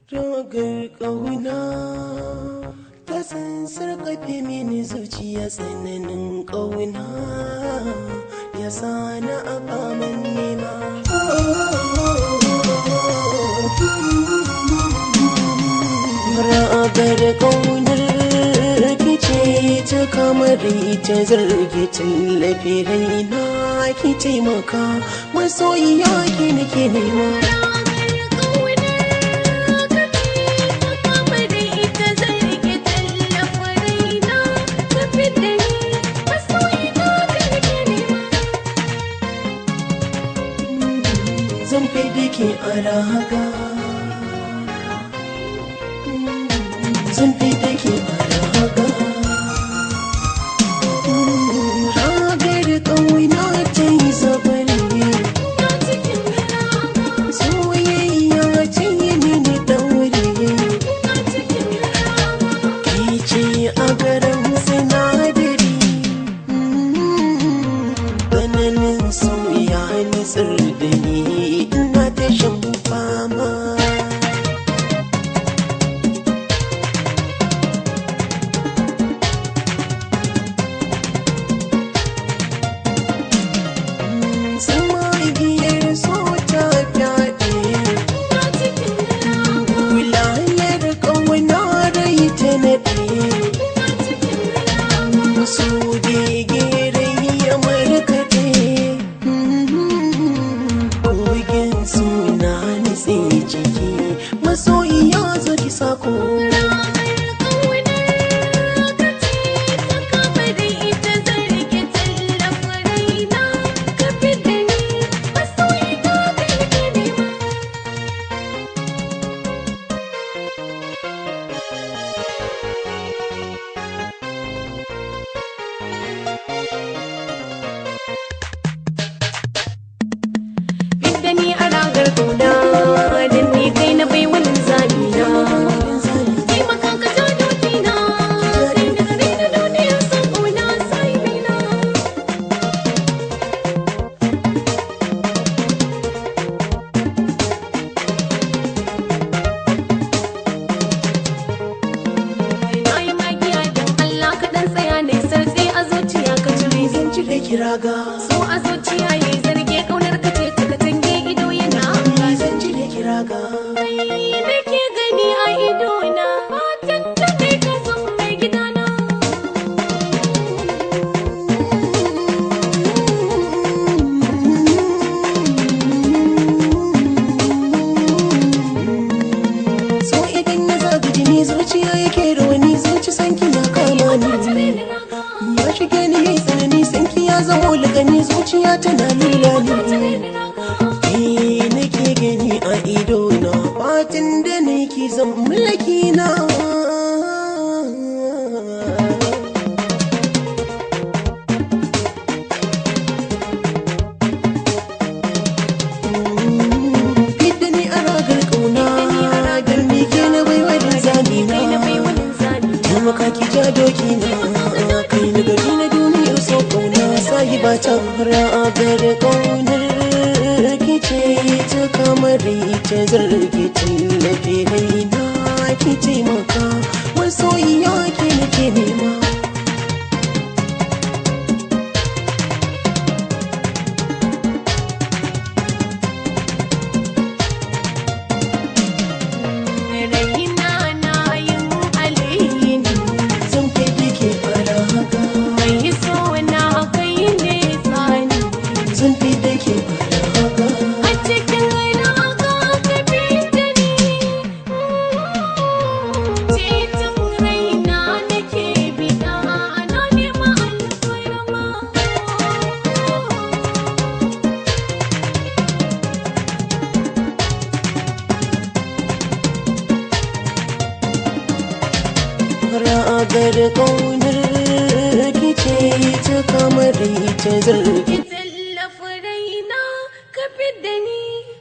Ragar ƙauna ta san sarƙafe mini zuciya tsananin ƙauna ya sa na abaman nema. Ragar ƙaunar kice ta kamar ita zarge tallafi raina ki taimaka masoyiya ki nake nema. zan fi dake a raga zan fi dake a raga ragar ƙauna ta yi zabari soyayya ta yi mini ɗaure ke ce a garin sinadari tsananin soya nitsar da ni ina ta shan fama Sama igiyar so ta fyaɗe Wilayar ƙauna rai ta naɗe Musu gegere ya markaɗe Bugin suna nitse ciki Masoyiya zo ki sako da ni a ragar kauna dan ni kai na bai wani zabi na kai makan ka ja doki na kai da kare da duniya san kauna sai na na yi magiya dan Allah ka dan tsaya ne sartsi a zuciya ka cire Zan ci da kiraga so a zuciya yayi zarge kaunar ka ce ta katange ido yana Zan ci da kiraga da ke gani a idona fatan ta kai ka san mai gidana So idan ya zaga jini zuciya yake da wani zuci sanki ya kama ni Ya shige ni yayi tsanani sanki ya zamo lagani zuciya tana lila ni Ke nake gani a ido na fatin da nake zan mulki na Fidda ni a ragar ƙauna Don ni ke na baiwa da zami kai na bai na wani zabi Taimaka ki ja doki na Kai na gari na duniyar so ƙauna Sahiba ta ragar ƙaunar ki ce ta kamar ita zarge tallafi raina ki taimaka Masoyiya ki nake nema raina na yin alheri Zan kai dake fara haka mai so na kai ne tsani Zan fi dake fara haka a cikin raga ka bi da ni titin raina nake bida na nema alfarma ragar ƙaunar ki ce ta kamar ita zargi tallafa raina ka fi da ni